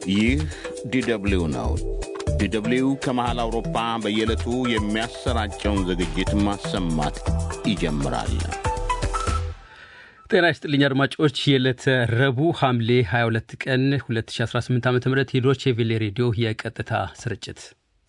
ይህ ዲደብሊው ነው። ዲደብሊው ከመሃል አውሮፓ በየዕለቱ የሚያሰራጨውን ዝግጅት ማሰማት ይጀምራል። ጤና ይስጥልኝ አድማጮች። የዕለተ ረቡዕ ሐምሌ 22 ቀን 2018 ዓ ም የዶቼ ቬሌ ሬዲዮ የቀጥታ ስርጭት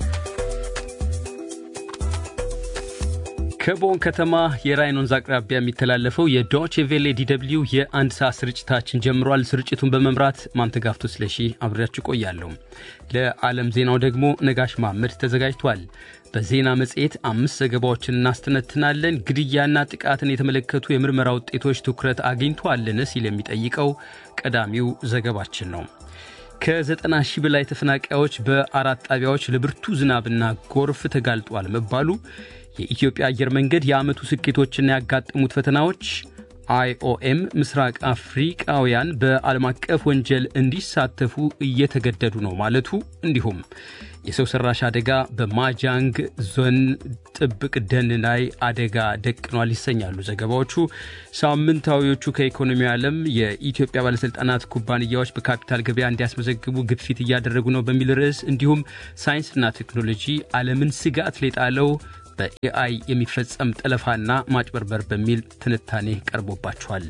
ከቦን ከተማ የራይን ወንዝ አቅራቢያ የሚተላለፈው የዶቼ ቬሌ ዲደብሊው የአንድ ሰዓት ስርጭታችን ጀምሯል። ስርጭቱን በመምራት ማንተጋፍቶ ስለሺ አብሬያችሁ ቆያለሁ። ለዓለም ዜናው ደግሞ ነጋሽ ማመድ ተዘጋጅቷል። በዜና መጽሔት አምስት ዘገባዎችን እናስተነትናለን። ግድያና ጥቃትን የተመለከቱ የምርመራ ውጤቶች ትኩረት አግኝቷልን ሲል የሚጠይቀው ቀዳሚው ዘገባችን ነው። ከዘጠና ሺህ በላይ ተፈናቃዮች በአራት ጣቢያዎች ለብርቱ ዝናብና ጎርፍ ተጋልጧል መባሉ የኢትዮጵያ አየር መንገድ የዓመቱ ስኬቶችና ያጋጠሙት ፈተናዎች፣ አይኦኤም ምስራቅ አፍሪቃውያን በዓለም አቀፍ ወንጀል እንዲሳተፉ እየተገደዱ ነው ማለቱ፣ እንዲሁም የሰው ሰራሽ አደጋ በማጃንግ ዞን ጥብቅ ደን ላይ አደጋ ደቅኗል ይሰኛሉ ዘገባዎቹ። ሳምንታዊዎቹ ከኢኮኖሚ ዓለም የኢትዮጵያ ባለሥልጣናት ኩባንያዎች በካፒታል ገበያ እንዲያስመዘግቡ ግፊት እያደረጉ ነው በሚል ርዕስ እንዲሁም ሳይንስና ቴክኖሎጂ ዓለምን ስጋት ላይ ጣለው በኤአይ የሚፈጸም ጠለፋና ማጭበርበር በሚል ትንታኔ ቀርቦባቸዋል።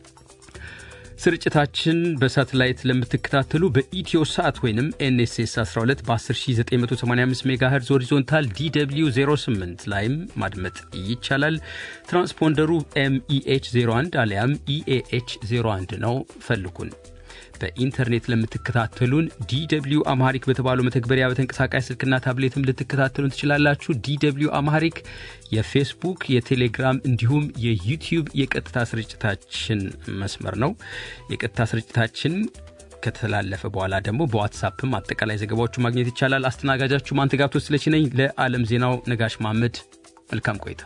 ስርጭታችን በሳተላይት ለምትከታተሉ በኢትዮ ሳት ወይም ኤንኤስኤስ 12 በ10985 ሜጋሄርዝ ሆሪዞንታል ዲw 08 ላይም ማድመጥ ይቻላል። ትራንስፖንደሩ ኤምኢኤች 01 አሊያም ኢኤኤች 01 ነው። ፈልጉን። በኢንተርኔት ለምትከታተሉን ዲw አማሪክ በተባለው መተግበሪያ በተንቀሳቃሽ ስልክና ታብሌትም ልትከታተሉን ትችላላችሁ። ዲw አማሪክ የፌስቡክ፣ የቴሌግራም እንዲሁም የዩቲዩብ የቀጥታ ስርጭታችን መስመር ነው። የቀጥታ ስርጭታችን ከተላለፈ በኋላ ደግሞ በዋትሳፕም አጠቃላይ ዘገባዎቹ ማግኘት ይቻላል። አስተናጋጃችሁ ማንተጋብቶ ስለች ነኝ። ለዓለም ዜናው ነጋሽ ማመድ መልካም ቆይታ።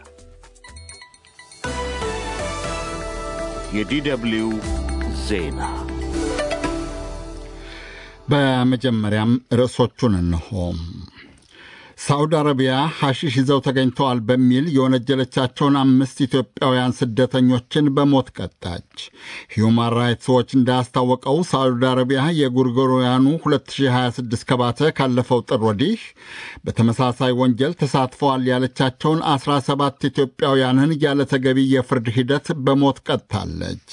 የዲደብሊው ዜና በመጀመሪያም ርዕሶቹን እንሆ። ሳዑዲ አረቢያ ሐሺሽ ይዘው ተገኝተዋል በሚል የወነጀለቻቸውን አምስት ኢትዮጵያውያን ስደተኞችን በሞት ቀጣች። ሂዩማን ራይትስ ዎች እንዳስታወቀው ሳዑዲ አረቢያ የጎርጎሮያኑ 2026 ከባተ ካለፈው ጥር ወዲህ በተመሳሳይ ወንጀል ተሳትፈዋል ያለቻቸውን 17 ኢትዮጵያውያንን ያለ ተገቢ የፍርድ ሂደት በሞት ቀጥታለች።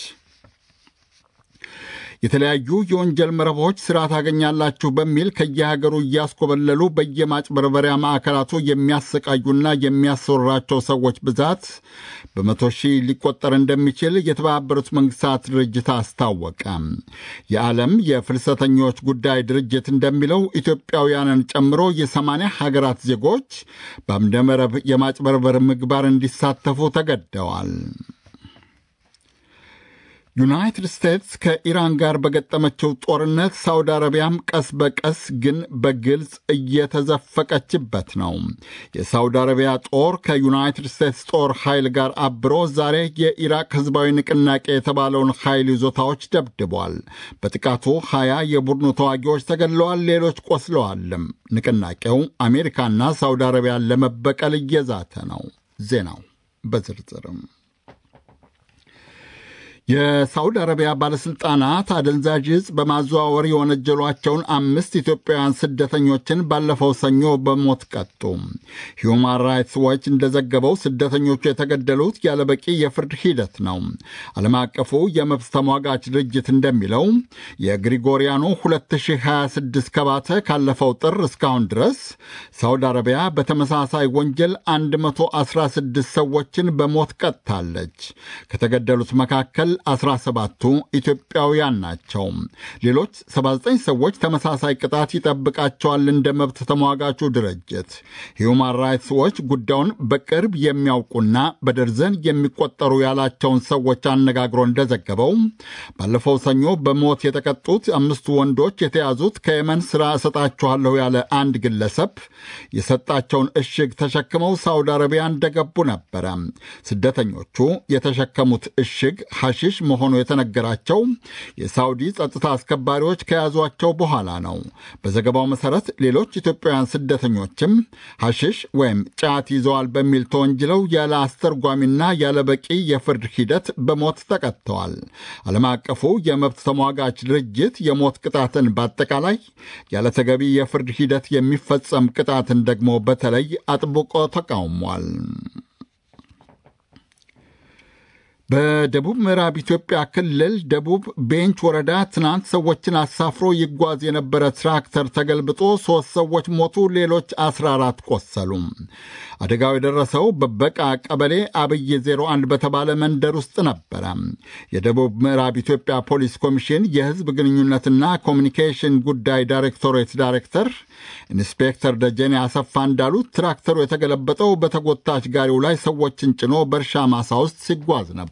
የተለያዩ የወንጀል መረቦች ሥራ ታገኛላችሁ በሚል ከየሀገሩ እያስኮበለሉ በየማጭበርበሪያ ማዕከላቱ የሚያሰቃዩና የሚያሰወራቸው ሰዎች ብዛት በመቶ ሺህ ሊቆጠር እንደሚችል የተባበሩት መንግሥታት ድርጅት አስታወቀ። የዓለም የፍልሰተኞች ጉዳይ ድርጅት እንደሚለው ኢትዮጵያውያንን ጨምሮ የሰማንያ ሀገራት ዜጎች በአምደ መረብ የማጭበርበር ምግባር እንዲሳተፉ ተገደዋል። ዩናይትድ ስቴትስ ከኢራን ጋር በገጠመችው ጦርነት ሳውዲ አረቢያም ቀስ በቀስ ግን በግልጽ እየተዘፈቀችበት ነው። የሳውዲ አረቢያ ጦር ከዩናይትድ ስቴትስ ጦር ኃይል ጋር አብሮ ዛሬ የኢራቅ ሕዝባዊ ንቅናቄ የተባለውን ኃይል ይዞታዎች ደብድቧል። በጥቃቱ ሀያ የቡድኑ ተዋጊዎች ተገድለዋል፣ ሌሎች ቆስለዋልም። ንቅናቄው አሜሪካና ሳውዲ አረቢያን ለመበቀል እየዛተ ነው። ዜናው በዝርዝርም የሳዑዲ አረቢያ ባለሥልጣናት አደንዛዥ ዕፅ በማዘዋወር የወነጀሏቸውን አምስት ኢትዮጵያውያን ስደተኞችን ባለፈው ሰኞ በሞት ቀጡ። ሂዩማን ራይትስ ዎች እንደዘገበው ስደተኞቹ የተገደሉት ያለበቂ የፍርድ ሂደት ነው። ዓለም አቀፉ የመብት ተሟጋች ድርጅት እንደሚለው የግሪጎሪያኑ 2026 ከባተ ካለፈው ጥር እስካሁን ድረስ ሳዑዲ አረቢያ በተመሳሳይ ወንጀል 116 ሰዎችን በሞት ቀጥታለች። ከተገደሉት መካከል 17ቱ ኢትዮጵያውያን ናቸው። ሌሎች 79 ሰዎች ተመሳሳይ ቅጣት ይጠብቃቸዋል። እንደ መብት ተሟጋቹ ድርጅት ሂዩማን ራይትስ ዎች ጉዳዩን በቅርብ የሚያውቁና በደርዘን የሚቆጠሩ ያላቸውን ሰዎች አነጋግሮ እንደዘገበው ባለፈው ሰኞ በሞት የተቀጡት አምስቱ ወንዶች የተያዙት ከየመን ሥራ እሰጣችኋለሁ ያለ አንድ ግለሰብ የሰጣቸውን እሽግ ተሸክመው ሳውዲ አረቢያ እንደገቡ ነበረ። ስደተኞቹ የተሸከሙት እሽግ ሐሺሽ ሐሺሽ መሆኑ የተነገራቸው የሳውዲ ጸጥታ አስከባሪዎች ከያዟቸው በኋላ ነው። በዘገባው መሠረት ሌሎች ኢትዮጵያውያን ስደተኞችም ሐሺሽ ወይም ጫት ይዘዋል በሚል ተወንጅለው ያለ አስተርጓሚና ያለ በቂ የፍርድ ሂደት በሞት ተቀጥተዋል። ዓለም አቀፉ የመብት ተሟጋች ድርጅት የሞት ቅጣትን በአጠቃላይ ያለ ተገቢ የፍርድ ሂደት የሚፈጸም ቅጣትን ደግሞ በተለይ አጥብቆ ተቃውሟል። በደቡብ ምዕራብ ኢትዮጵያ ክልል ደቡብ ቤንች ወረዳ ትናንት ሰዎችን አሳፍሮ ይጓዝ የነበረ ትራክተር ተገልብጦ ሦስት ሰዎች ሞቱ፣ ሌሎች 14 ቆሰሉ። አደጋው የደረሰው በበቃ ቀበሌ አብይ 01 በተባለ መንደር ውስጥ ነበረ። የደቡብ ምዕራብ ኢትዮጵያ ፖሊስ ኮሚሽን የሕዝብ ግንኙነትና ኮሚኒኬሽን ጉዳይ ዳይሬክቶሬት ዳይሬክተር ኢንስፔክተር ደጀኔ አሰፋ እንዳሉት ትራክተሩ የተገለበጠው በተጎታች ጋሪው ላይ ሰዎችን ጭኖ በእርሻ ማሳ ውስጥ ሲጓዝ ነበር።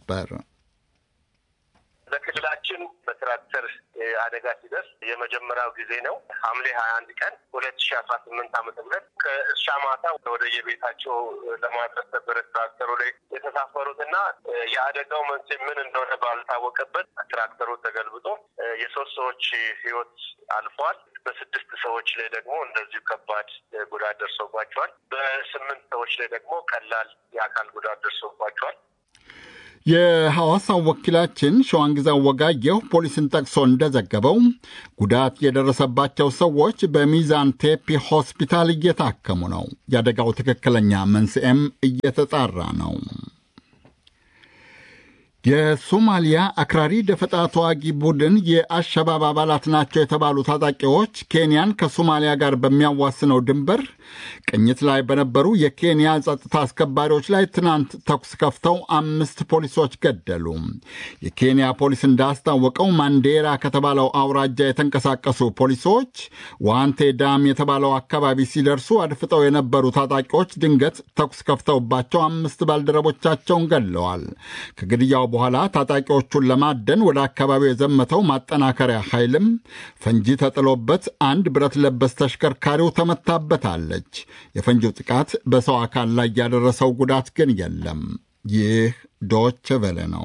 በክልላችን በትራክተር አደጋ ሲደርስ የመጀመሪያው ጊዜ ነው። ሐምሌ ሀያ አንድ ቀን ሁለት ሺ አስራ ስምንት ዓመተ ምህረት ከእርሻ ማታ ወደ የቤታቸው ለማድረስ ነበረ ትራክተሩ ላይ የተሳፈሩትና የአደጋው መንስኤ ምን እንደሆነ ባልታወቀበት ትራክተሩ ተገልብጦ የሶስት ሰዎች ሕይወት አልፏል። በስድስት ሰዎች ላይ ደግሞ እንደዚሁ ከባድ ጉዳት ደርሶባቸዋል። በስምንት ሰዎች ላይ ደግሞ ቀላል የአካል ጉዳት ደርሶባቸዋል። የሐዋሳው ወኪላችን ሸዋንግዛው ወጋየሁ ፖሊስን ጠቅሶ እንደዘገበው ጉዳት የደረሰባቸው ሰዎች በሚዛን ቴፒ ሆስፒታል እየታከሙ ነው። የአደጋው ትክክለኛ መንስኤም እየተጣራ ነው። የሶማሊያ አክራሪ ደፈጣ ተዋጊ ቡድን የአሸባብ አባላት ናቸው የተባሉ ታጣቂዎች ኬንያን ከሶማሊያ ጋር በሚያዋስነው ድንበር ቅኝት ላይ በነበሩ የኬንያ ጸጥታ አስከባሪዎች ላይ ትናንት ተኩስ ከፍተው አምስት ፖሊሶች ገደሉ። የኬንያ ፖሊስ እንዳስታወቀው ማንዴራ ከተባለው አውራጃ የተንቀሳቀሱ ፖሊሶች ዋንቴ ዳም የተባለው አካባቢ ሲደርሱ አድፍጠው የነበሩ ታጣቂዎች ድንገት ተኩስ ከፍተውባቸው አምስት ባልደረቦቻቸውን ገድለዋል። ከግድያው በኋላ ታጣቂዎቹን ለማደን ወደ አካባቢው የዘመተው ማጠናከሪያ ኃይልም ፈንጂ ተጥሎበት አንድ ብረት ለበስ ተሽከርካሪው ተመታበታለች። የፈንጂው ጥቃት በሰው አካል ላይ ያደረሰው ጉዳት ግን የለም። ይህ ዶች ቬለ ነው።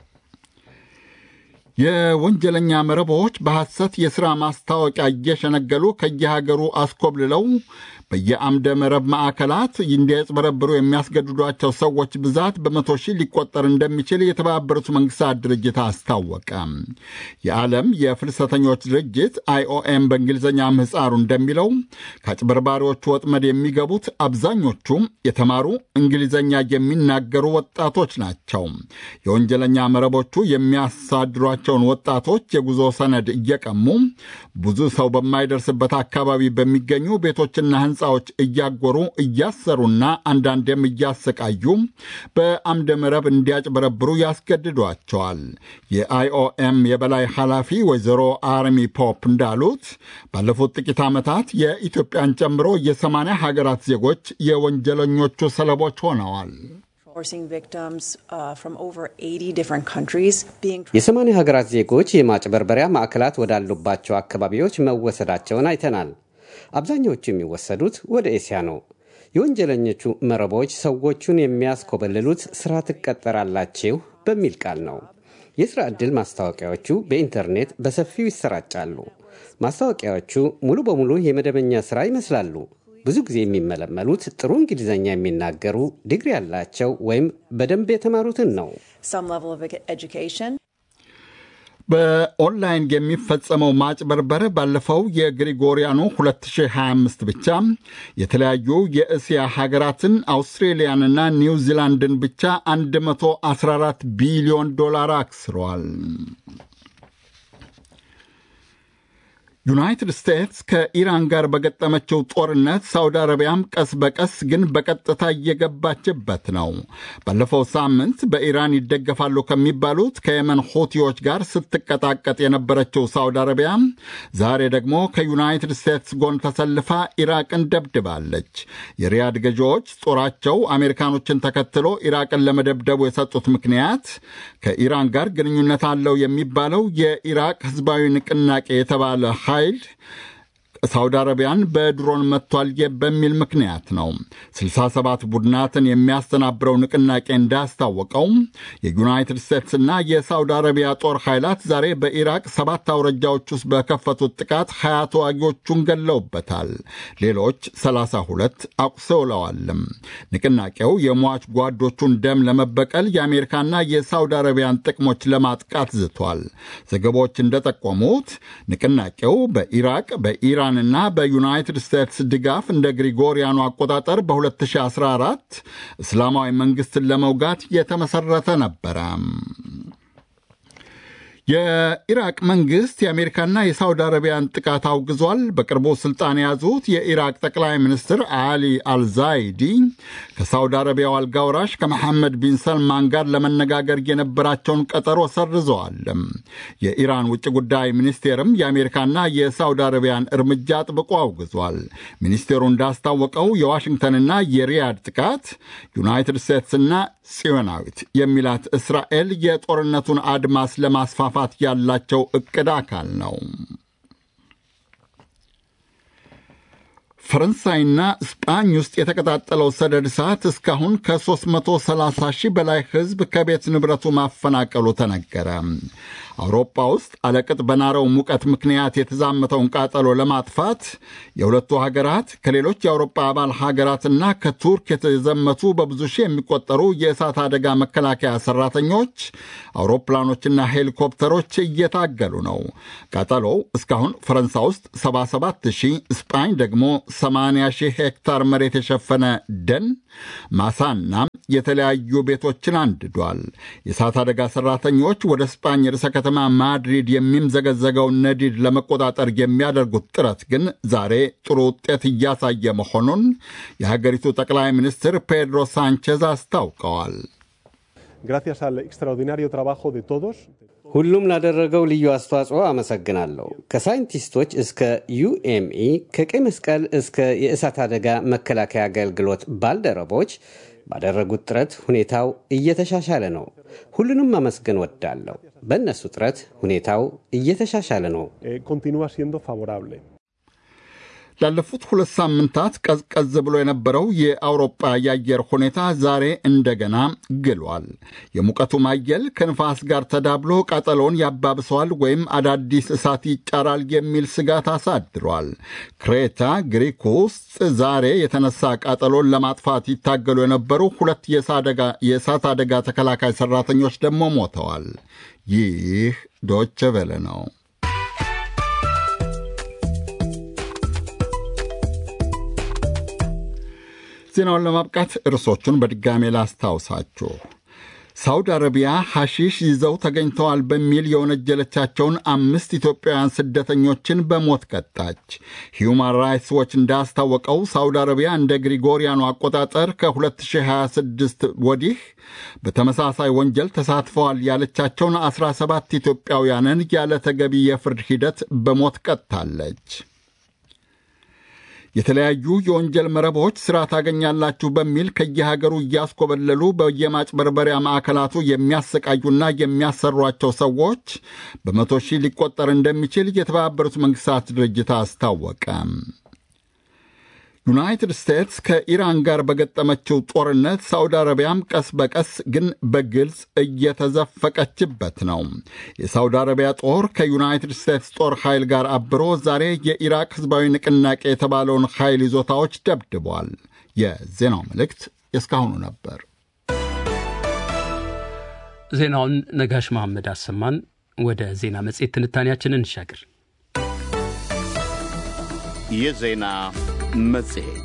የወንጀለኛ መረቦች በሐሰት የሥራ ማስታወቂያ እየሸነገሉ ከየሀገሩ አስኮብልለው በየአምደ መረብ ማዕከላት እንዲያጭበረብሩ የሚያስገድዷቸው ሰዎች ብዛት በመቶ ሺህ ሊቆጠር እንደሚችል የተባበሩት መንግስታት ድርጅት አስታወቀ። የዓለም የፍልሰተኞች ድርጅት አይኦኤም በእንግሊዝኛ ምህፃሩ እንደሚለው ከአጭበርባሪዎቹ ወጥመድ የሚገቡት አብዛኞቹ የተማሩ እንግሊዝኛ የሚናገሩ ወጣቶች ናቸው። የወንጀለኛ መረቦቹ የሚያሳድሯቸውን ወጣቶች የጉዞ ሰነድ እየቀሙ ብዙ ሰው በማይደርስበት አካባቢ በሚገኙ ቤቶችና ሕንፃዎች እያጎሩ እያሰሩና አንዳንዴም እያሰቃዩ በአምደ መረብ እንዲያጭበረብሩ ያስገድዷቸዋል። የአይኦኤም የበላይ ኃላፊ ወይዘሮ አርሚ ፖፕ እንዳሉት ባለፉት ጥቂት ዓመታት የኢትዮጵያን ጨምሮ የሰማንያ ሀገራት ዜጎች የወንጀለኞቹ ሰለቦች ሆነዋል። የሰማንያ ሀገራት ዜጎች የማጭበርበሪያ ማዕከላት ወዳሉባቸው አካባቢዎች መወሰዳቸውን አይተናል። አብዛኛዎቹ የሚወሰዱት ወደ ኤስያ ነው። የወንጀለኞቹ መረቦች ሰዎቹን የሚያስኮበልሉት ሥራ ትቀጠራላችሁ በሚል ቃል ነው። የሥራ ዕድል ማስታወቂያዎቹ በኢንተርኔት በሰፊው ይሰራጫሉ። ማስታወቂያዎቹ ሙሉ በሙሉ የመደበኛ ሥራ ይመስላሉ። ብዙ ጊዜ የሚመለመሉት ጥሩ እንግሊዝኛ የሚናገሩ ዲግሪ ያላቸው ወይም በደንብ የተማሩትን ነው። በኦንላይን የሚፈጸመው ማጭበርበር ባለፈው የግሪጎሪያኑ 2025 ብቻ የተለያዩ የእስያ ሀገራትን አውስትሬሊያንና ኒውዚላንድን ብቻ 114 ቢሊዮን ዶላር አክስሯል። ዩናይትድ ስቴትስ ከኢራን ጋር በገጠመችው ጦርነት ሳውዲ አረቢያም ቀስ በቀስ ግን በቀጥታ እየገባችበት ነው። ባለፈው ሳምንት በኢራን ይደገፋሉ ከሚባሉት ከየመን ሁቲዎች ጋር ስትቀጣቀጥ የነበረችው ሳውዲ አረቢያ ዛሬ ደግሞ ከዩናይትድ ስቴትስ ጎን ተሰልፋ ኢራቅን ደብድባለች። የሪያድ ገዢዎች ጦራቸው አሜሪካኖችን ተከትሎ ኢራቅን ለመደብደቡ የሰጡት ምክንያት ከኢራን ጋር ግንኙነት አለው የሚባለው የኢራቅ ሕዝባዊ ንቅናቄ የተባለ ኃይል ሳውዲ አረቢያን በድሮን መጥቷል በሚል ምክንያት ነው። 67 ቡድናትን የሚያስተናብረው ንቅናቄ እንዳስታወቀው የዩናይትድ ስቴትስና የሳውዲ አረቢያ ጦር ኃይላት ዛሬ በኢራቅ ሰባት አውረጃዎች ውስጥ በከፈቱት ጥቃት ሀያ ተዋጊዎቹን ገለውበታል። ሌሎች 32 አቁሰውለዋልም። ንቅናቄው የሟች ጓዶቹን ደም ለመበቀል የአሜሪካና የሳውዲ አረቢያን ጥቅሞች ለማጥቃት ዝቷል። ዘገባዎች እንደጠቆሙት ንቅናቄው በኢራቅ በኢራንና በዩናይትድ ስቴትስ ድጋፍ እንደ ግሪጎሪያኑ አቆጣጠር በ2014 እስላማዊ መንግስትን ለመውጋት የተመሰረተ ነበረ። የኢራቅ መንግስት የአሜሪካና የሳውዲ አረቢያን ጥቃት አውግዟል። በቅርቡ ስልጣን የያዙት የኢራቅ ጠቅላይ ሚኒስትር አሊ አልዛይዲ ከሳውዲ አረቢያው አልጋውራሽ ከመሐመድ ቢን ሰልማን ጋር ለመነጋገር የነበራቸውን ቀጠሮ ሰርዘዋል። የኢራን ውጭ ጉዳይ ሚኒስቴርም የአሜሪካና የሳውዲ አረቢያን እርምጃ አጥብቆ አውግዟል። ሚኒስቴሩ እንዳስታወቀው የዋሽንግተንና የሪያድ ጥቃት ዩናይትድ ስቴትስና ጽዮናዊት የሚላት እስራኤል የጦርነቱን አድማስ ለማስፋፋት ያላቸው እቅድ አካል ነው። ፈረንሳይና ስጳኝ ውስጥ የተቀጣጠለው ሰደድ እሳት እስካሁን ከ330 ሺህ በላይ ሕዝብ ከቤት ንብረቱ ማፈናቀሉ ተነገረ። አውሮፓ ውስጥ አለቅጥ በናረው ሙቀት ምክንያት የተዛመተውን ቃጠሎ ለማጥፋት የሁለቱ ሀገራት ከሌሎች የአውሮፓ አባል ሀገራትና ከቱርክ የተዘመቱ በብዙ ሺህ የሚቆጠሩ የእሳት አደጋ መከላከያ ሰራተኞች፣ አውሮፕላኖችና ሄሊኮፕተሮች እየታገሉ ነው። ቃጠሎው እስካሁን ፈረንሳይ ውስጥ 77 ሺህ፣ ስጳኝ ደግሞ 80 ሺህ ሄክታር መሬት የሸፈነ ደን ማሳና የተለያዩ ቤቶችን አንድዷል። የእሳት አደጋ ሰራተኞች ወደ ስጳኝ ርዕሰ ከተማ ማድሪድ የሚምዘገዘገውን ነዲድ ለመቆጣጠር የሚያደርጉት ጥረት ግን ዛሬ ጥሩ ውጤት እያሳየ መሆኑን የሀገሪቱ ጠቅላይ ሚኒስትር ፔድሮ ሳንቼዝ አስታውቀዋል። ሁሉም ላደረገው ልዩ አስተዋጽኦ አመሰግናለሁ። ከሳይንቲስቶች እስከ ዩኤምኢ፣ ከቀይ መስቀል እስከ የእሳት አደጋ መከላከያ አገልግሎት ባልደረቦች ባደረጉት ጥረት ሁኔታው እየተሻሻለ ነው። ሁሉንም ማመስገን ወዳለሁ። በእነሱ ጥረት ሁኔታው እየተሻሻለ ነው። ላለፉት ሁለት ሳምንታት ቀዝቀዝ ብሎ የነበረው የአውሮጳ የአየር ሁኔታ ዛሬ እንደገና ግሏል። የሙቀቱ ማየል ከንፋስ ጋር ተዳብሎ ቃጠሎውን ያባብሰዋል ወይም አዳዲስ እሳት ይጫራል የሚል ስጋት አሳድሯል። ክሬታ ግሪክ ውስጥ ዛሬ የተነሳ ቃጠሎን ለማጥፋት ይታገሉ የነበሩ ሁለት የእሳት አደጋ ተከላካይ ሰራተኞች ደግሞ ሞተዋል። ይህ ዶቸ ቬለ ነው። ዜናውን ለማብቃት ርዕሶቹን በድጋሜ ላስታውሳችሁ። ሳውዲ አረቢያ ሐሺሽ ይዘው ተገኝተዋል በሚል የወነጀለቻቸውን አምስት ኢትዮጵያውያን ስደተኞችን በሞት ቀጣች። ሂዩማን ራይትስ ዎች እንዳስታወቀው ሳውዲ አረቢያ እንደ ግሪጎሪያኑ አቆጣጠር ከ2026 ወዲህ በተመሳሳይ ወንጀል ተሳትፈዋል ያለቻቸውን 17 ኢትዮጵያውያንን ያለ ተገቢ የፍርድ ሂደት በሞት ቀጥታለች። የተለያዩ የወንጀል መረቦች ሥራ ታገኛላችሁ በሚል ከየሀገሩ እያስኮበለሉ በየማጭበርበሪያ ማዕከላቱ የሚያሰቃዩና የሚያሰሯቸው ሰዎች በመቶ ሺህ ሊቆጠር እንደሚችል የተባበሩት መንግሥታት ድርጅት አስታወቀ። ዩናይትድ ስቴትስ ከኢራን ጋር በገጠመችው ጦርነት ሳዑዲ አረቢያም ቀስ በቀስ ግን በግልጽ እየተዘፈቀችበት ነው። የሳዑዲ አረቢያ ጦር ከዩናይትድ ስቴትስ ጦር ኃይል ጋር አብሮ ዛሬ የኢራቅ ሕዝባዊ ንቅናቄ የተባለውን ኃይል ይዞታዎች ደብድቧል። የዜናው መልእክት የእስካሁኑ ነበር። ዜናውን ነጋሽ መሐመድ አሰማን። ወደ ዜና መጽሔት ትንታኔያችንን እንሻገር። የዜና መጽሔት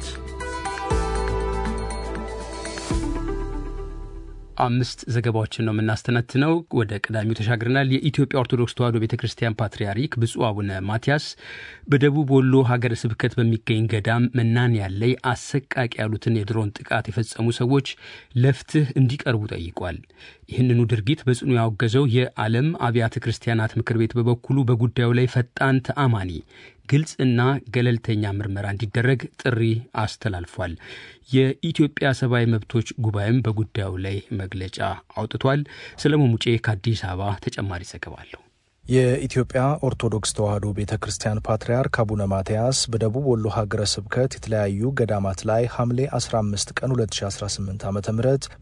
አምስት ዘገባዎችን ነው የምናስተነትነው። ወደ ቀዳሚው ተሻግረናል። የኢትዮጵያ ኦርቶዶክስ ተዋሕዶ ቤተ ክርስቲያን ፓትርያርክ ብፁዕ አቡነ ማትያስ በደቡብ ወሎ ሀገረ ስብከት በሚገኝ ገዳም መናንያን ላይ አሰቃቂ ያሉትን የድሮን ጥቃት የፈጸሙ ሰዎች ለፍትህ እንዲቀርቡ ጠይቋል። ይህንኑ ድርጊት በጽኑ ያወገዘው የዓለም አብያተ ክርስቲያናት ምክር ቤት በበኩሉ በጉዳዩ ላይ ፈጣን፣ ተአማኒ ግልጽና ገለልተኛ ምርመራ እንዲደረግ ጥሪ አስተላልፏል። የኢትዮጵያ ሰብአዊ መብቶች ጉባኤም በጉዳዩ ላይ መግለጫ አውጥቷል። ሰለሞን ሙጬ ከአዲስ አበባ ተጨማሪ ዘገባ አለው። የኢትዮጵያ ኦርቶዶክስ ተዋሕዶ ቤተ ክርስቲያን ፓትርያርክ አቡነ ማትያስ በደቡብ ወሎ ሀገረ ስብከት የተለያዩ ገዳማት ላይ ሐምሌ 15 ቀን 2018 ዓ ም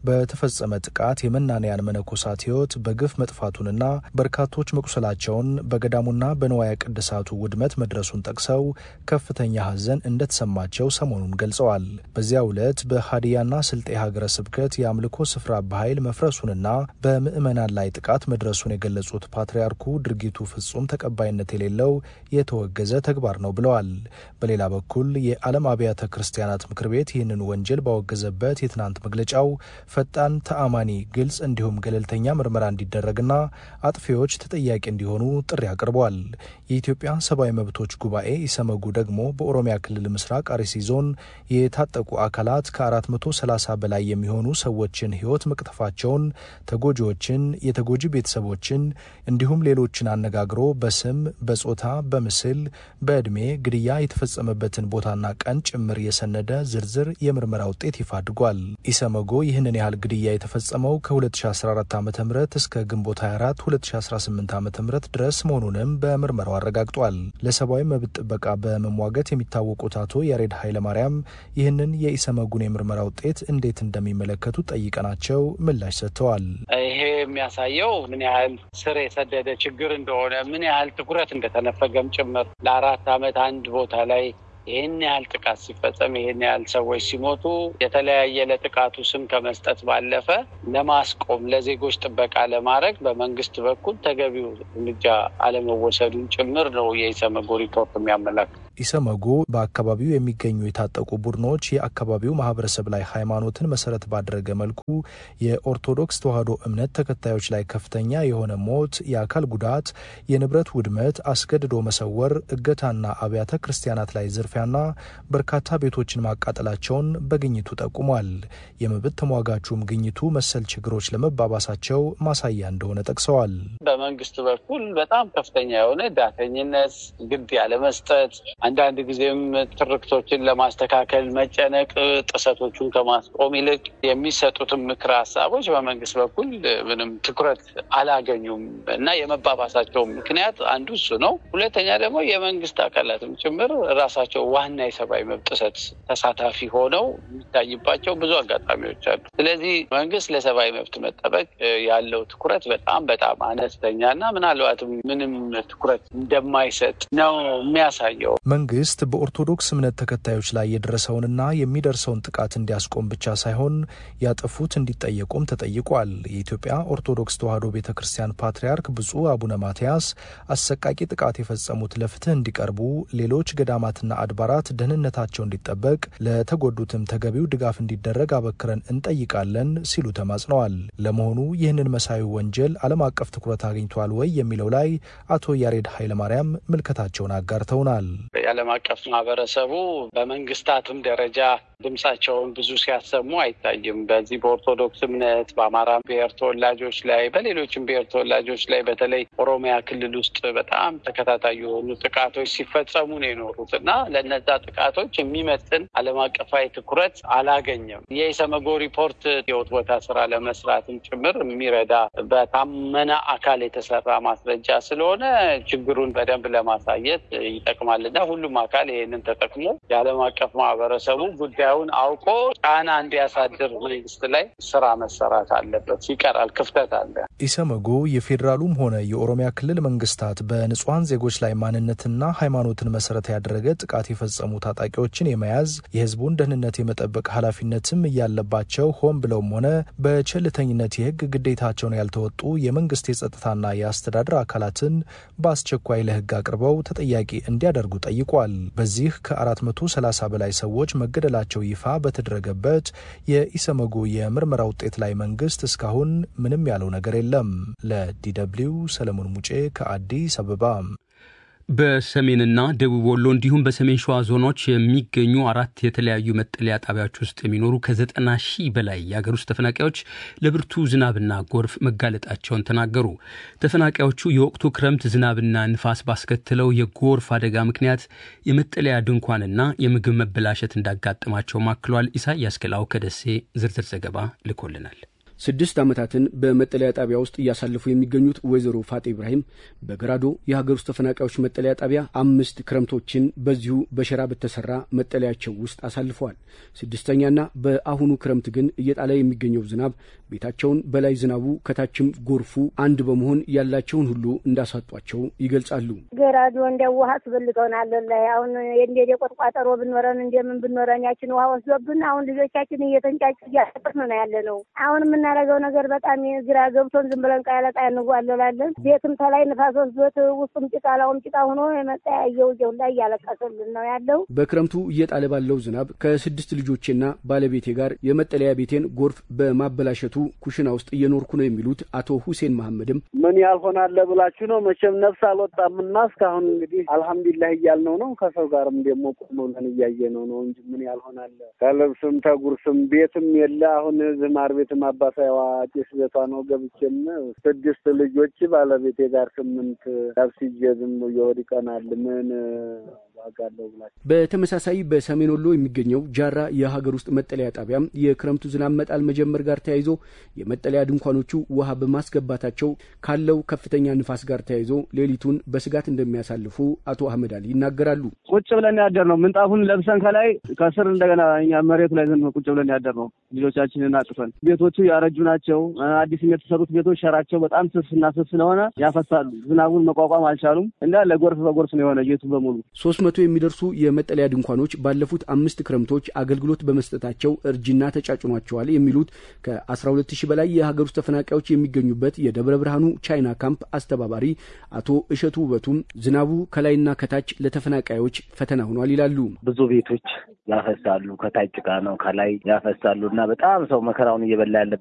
በተፈጸመ ጥቃት የመናንያን መነኮሳት ሕይወት በግፍ መጥፋቱንና በርካቶች መቁሰላቸውን በገዳሙና በንዋየ ቅድሳቱ ውድመት መድረሱን ጠቅሰው ከፍተኛ ሐዘን እንደተሰማቸው ሰሞኑን ገልጸዋል። በዚያው ዕለት በሀዲያና ስልጤ ሀገረ ስብከት የአምልኮ ስፍራ በኃይል መፍረሱንና በምዕመናን ላይ ጥቃት መድረሱን የገለጹት ፓትርያርኩ ድርጊቱ ፍጹም ተቀባይነት የሌለው የተወገዘ ተግባር ነው ብለዋል። በሌላ በኩል የዓለም አብያተ ክርስቲያናት ምክር ቤት ይህንን ወንጀል ባወገዘበት የትናንት መግለጫው ፈጣን፣ ተአማኒ፣ ግልጽ እንዲሁም ገለልተኛ ምርመራ እንዲደረግና አጥፊዎች ተጠያቂ እንዲሆኑ ጥሪ አቅርበዋል። የኢትዮጵያ ሰብአዊ መብቶች ጉባኤ ኢሰመጉ ደግሞ በኦሮሚያ ክልል ምስራቅ አርሲ ዞን የታጠቁ አካላት ከ430 በላይ የሚሆኑ ሰዎችን ሕይወት መቅጠፋቸውን፣ ተጎጂዎችን፣ የተጎጂ ቤተሰቦችን እንዲሁም ሌሎችን አነጋግሮ በስም በጾታ በምስል በዕድሜ ግድያ የተፈጸመበትን ቦታና ቀን ጭምር የሰነደ ዝርዝር የምርመራ ውጤት ይፋ አድርጓል። ኢሰመጎ ይህንን ያህል ግድያ የተፈጸመው ከ2014 ዓ ም እስከ ግንቦት 24 2018 ዓ ም ድረስ መሆኑንም በምርመራው አረጋግጧል። ለሰብአዊ መብት ጥበቃ በመሟገት የሚታወቁት አቶ ያሬድ ኃይለማርያም ይህንን የኢሰመጉን የምርመራ ውጤት እንዴት እንደሚመለከቱ ጠይቀናቸው ምላሽ ሰጥተዋል። ይሄ የሚያሳየው ምን ያህል ስር የሰደደ ችግር እንደሆነ ምን ያህል ትኩረት እንደተነፈገም ጭምር ለአራት ዓመት አንድ ቦታ ላይ ይህን ያህል ጥቃት ሲፈጸም ይህን ያህል ሰዎች ሲሞቱ የተለያየ ለጥቃቱ ስም ከመስጠት ባለፈ ለማስቆም ለዜጎች ጥበቃ ለማድረግ በመንግስት በኩል ተገቢው እርምጃ አለመወሰዱን ጭምር ነው የኢሰመጎ ሪፖርት የሚያመላክት። ኢሰመጉ በአካባቢው የሚገኙ የታጠቁ ቡድኖች የአካባቢው ማህበረሰብ ላይ ሃይማኖትን መሰረት ባደረገ መልኩ የኦርቶዶክስ ተዋሕዶ እምነት ተከታዮች ላይ ከፍተኛ የሆነ ሞት፣ የአካል ጉዳት፣ የንብረት ውድመት፣ አስገድዶ መሰወር፣ እገታና አብያተ ክርስቲያናት ላይ ዝርፊያና በርካታ ቤቶችን ማቃጠላቸውን በግኝቱ ጠቁሟል። የመብት ተሟጋቹም ግኝቱ መሰል ችግሮች ለመባባሳቸው ማሳያ እንደሆነ ጠቅሰዋል። በመንግስት በኩል በጣም ከፍተኛ የሆነ ዳተኝነት፣ ግድ ያለመስጠት አንዳንድ ጊዜም ትርክቶችን ለማስተካከል መጨነቅ፣ ጥሰቶቹን ከማስቆም ይልቅ የሚሰጡትን ምክረ ሀሳቦች በመንግስት በኩል ምንም ትኩረት አላገኙም እና የመባባሳቸው ምክንያት አንዱ እሱ ነው። ሁለተኛ ደግሞ የመንግስት አካላትም ጭምር ራሳቸው ዋና የሰብአዊ መብት ጥሰት ተሳታፊ ሆነው የሚታይባቸው ብዙ አጋጣሚዎች አሉ። ስለዚህ መንግስት ለሰብአዊ መብት መጠበቅ ያለው ትኩረት በጣም በጣም አነስተኛ እና ምናልባትም ምንም ትኩረት እንደማይሰጥ ነው የሚያሳየው። መንግስት በኦርቶዶክስ እምነት ተከታዮች ላይ የደረሰውንና የሚደርሰውን ጥቃት እንዲያስቆም ብቻ ሳይሆን ያጠፉት እንዲጠየቁም ተጠይቋል። የኢትዮጵያ ኦርቶዶክስ ተዋሕዶ ቤተ ክርስቲያን ፓትርያርክ ብፁዕ አቡነ ማትያስ አሰቃቂ ጥቃት የፈጸሙት ለፍትህ እንዲቀርቡ፣ ሌሎች ገዳማትና አድባራት ደህንነታቸው እንዲጠበቅ፣ ለተጎዱትም ተገቢው ድጋፍ እንዲደረግ አበክረን እንጠይቃለን ሲሉ ተማጽነዋል። ለመሆኑ ይህንን መሳዩ ወንጀል ዓለም አቀፍ ትኩረት አግኝቷል ወይ የሚለው ላይ አቶ ያሬድ ኃይለማርያም ምልከታቸውን አጋርተውናል። የዓለም አቀፍ ማህበረሰቡ በመንግስታትም ደረጃ ድምጻቸውን ብዙ ሲያሰሙ አይታይም። በዚህ በኦርቶዶክስ እምነት በአማራ ብሔር ተወላጆች ላይ በሌሎችም ብሔር ተወላጆች ላይ በተለይ ኦሮሚያ ክልል ውስጥ በጣም ተከታታይ የሆኑ ጥቃቶች ሲፈጸሙ ነው የኖሩት እና ለነዛ ጥቃቶች የሚመጥን ዓለም አቀፋዊ ትኩረት አላገኘም። የኢሰመጎ ሪፖርት የውት ቦታ ስራ ለመስራትም ጭምር የሚረዳ በታመነ አካል የተሰራ ማስረጃ ስለሆነ ችግሩን በደንብ ለማሳየት ይጠቅማል እና ሁሉም አካል ይህንን ተጠቅሞ የዓለም አቀፍ ማህበረሰቡ ጉዳዩን አውቆ ጫና እንዲያሳድር መንግስት ላይ ስራ መሰራት አለበት። ይቀራል፣ ክፍተት አለ። ኢሰመጉ የፌዴራሉም ሆነ የኦሮሚያ ክልል መንግስታት በንጹሐን ዜጎች ላይ ማንነትና ሃይማኖትን መሰረት ያደረገ ጥቃት የፈጸሙ ታጣቂዎችን የመያዝ የህዝቡን ደህንነት የመጠበቅ ኃላፊነትም እያለባቸው ሆን ብለውም ሆነ በቸልተኝነት የህግ ግዴታቸውን ያልተወጡ የመንግስት የጸጥታና የአስተዳደር አካላትን በአስቸኳይ ለህግ አቅርበው ተጠያቂ እንዲያደርጉ ጠይቋል። በዚህ ከ430 በላይ ሰዎች መገደላቸው ይፋ በተደረገበት የኢሰመጉ የምርመራ ውጤት ላይ መንግስት እስካሁን ምንም ያለው ነገር የለም። ለዲደብሊው ሰለሞን ሙጬ ከአዲስ አበባ። በሰሜንና ደቡብ ወሎ እንዲሁም በሰሜን ሸዋ ዞኖች የሚገኙ አራት የተለያዩ መጠለያ ጣቢያዎች ውስጥ የሚኖሩ ከዘጠና ሺህ በላይ የአገር ውስጥ ተፈናቃዮች ለብርቱ ዝናብና ጎርፍ መጋለጣቸውን ተናገሩ። ተፈናቃዮቹ የወቅቱ ክረምት ዝናብና ንፋስ ባስከትለው የጎርፍ አደጋ ምክንያት የመጠለያ ድንኳንና የምግብ መበላሸት እንዳጋጠማቸው ማክሏል። ኢሳያስ ገላው ከደሴ ዝርዝር ዘገባ ልኮልናል። ስድስት ዓመታትን በመጠለያ ጣቢያ ውስጥ እያሳለፉ የሚገኙት ወይዘሮ ፋጤ ኢብራሂም በገራዶ የሀገር ውስጥ ተፈናቃዮች መጠለያ ጣቢያ አምስት ክረምቶችን በዚሁ በሸራ በተሰራ መጠለያቸው ውስጥ አሳልፈዋል። ስድስተኛና በአሁኑ ክረምት ግን እየጣለ የሚገኘው ዝናብ ቤታቸውን በላይ ዝናቡ ከታችም ጎርፉ አንድ በመሆን ያላቸውን ሁሉ እንዳሳጧቸው ይገልጻሉ። ገራዶ እንደ ውሃ አስበልጠውናል። ላይ አሁን እንደ የቆጥቋጠሮ ብኖረን እንደምን ብኖረን ያችን ውሃ ወስዶብን አሁን ልጆቻችን እየተንጫጭ እያጠቅን ነው ያለ ነው። አሁን የምናደርገው ነገር በጣም ግራ ገብቶን ዝም ብለን ቃያ ለቃያ እንጓለላለን። ቤትም ተላይ ንፋስ ወስዶት ውስጡም ጭቃ ላውም ጭቃ ሆኖ የመጠያየው ጀው ላይ እያለቀሰልን ነው ያለው። በክረምቱ እየጣለ ባለው ዝናብ ከስድስት ልጆቼና ባለቤቴ ጋር የመጠለያ ቤቴን ጎርፍ በማበላሸቱ ኩሽና ውስጥ እየኖርኩ ነው የሚሉት አቶ ሁሴን መሐመድም ምን ያልሆናለ ብላችሁ ነው መቼም ነፍስ አልወጣምና እስካሁን እንግዲህ አልሐምዱሊላህ እያልነው ነው። ከሰው ጋርም ደግሞ ቆም ብለን እያየነው ነው እንጂ ምን ያልሆናለ ከልብስም ተጉርስም ቤትም የለ አሁን ዝማር ቤትም አባሳይዋ ጭስ ቤቷ ነው ገብቼም ስድስት ልጆች ባለቤቴ ጋር ስምንት ነፍስዬ ዝም ይወድቀናል ምን ዋጋለው ብላችሁ በተመሳሳይ በሰሜን ወሎ የሚገኘው ጃራ የሀገር ውስጥ መጠለያ ጣቢያም የክረምቱ ዝናብ መጣል መጀመር ጋር ተያይዞ የመጠለያ ድንኳኖቹ ውሃ በማስገባታቸው ካለው ከፍተኛ ንፋስ ጋር ተያይዞ ሌሊቱን በስጋት እንደሚያሳልፉ አቶ አህመድ አሊ ይናገራሉ። ቁጭ ብለን ያደር ነው ምንጣፉን ለብሰን ከላይ ከስር እንደገና እኛ መሬቱ ላይ ዘን ቁጭ ብለን ያደር ነው ልጆቻችንን አጥፈን። ቤቶቹ ያረጁ ናቸው። አዲስ የተሰሩት ቤቶች ሸራቸው በጣም ስስና ስስ ስለሆነ ያፈሳሉ። ዝናቡን መቋቋም አልቻሉም እና ለጎርፍ በጎርፍ ነው የሆነ ቤቱ በሙሉ ሶስት መቶ የሚደርሱ የመጠለያ ድንኳኖች ባለፉት አምስት ክረምቶች አገልግሎት በመስጠታቸው እርጅና ተጫጭኗቸዋል የሚሉት ከ12 ሺህ በላይ የሀገር ውስጥ ተፈናቃዮች የሚገኙበት የደብረ ብርሃኑ ቻይና ካምፕ አስተባባሪ አቶ እሸቱ ውበቱም ዝናቡ ከላይና ከታች ለተፈናቃዮች ፈተና ሆኗል ይላሉ። ብዙ ቤቶች ያፈሳሉ። ከታች ጭቃ ነው፣ ከላይ ያፈሳሉ እና በጣም ሰው መከራውን እየበላ ያለበት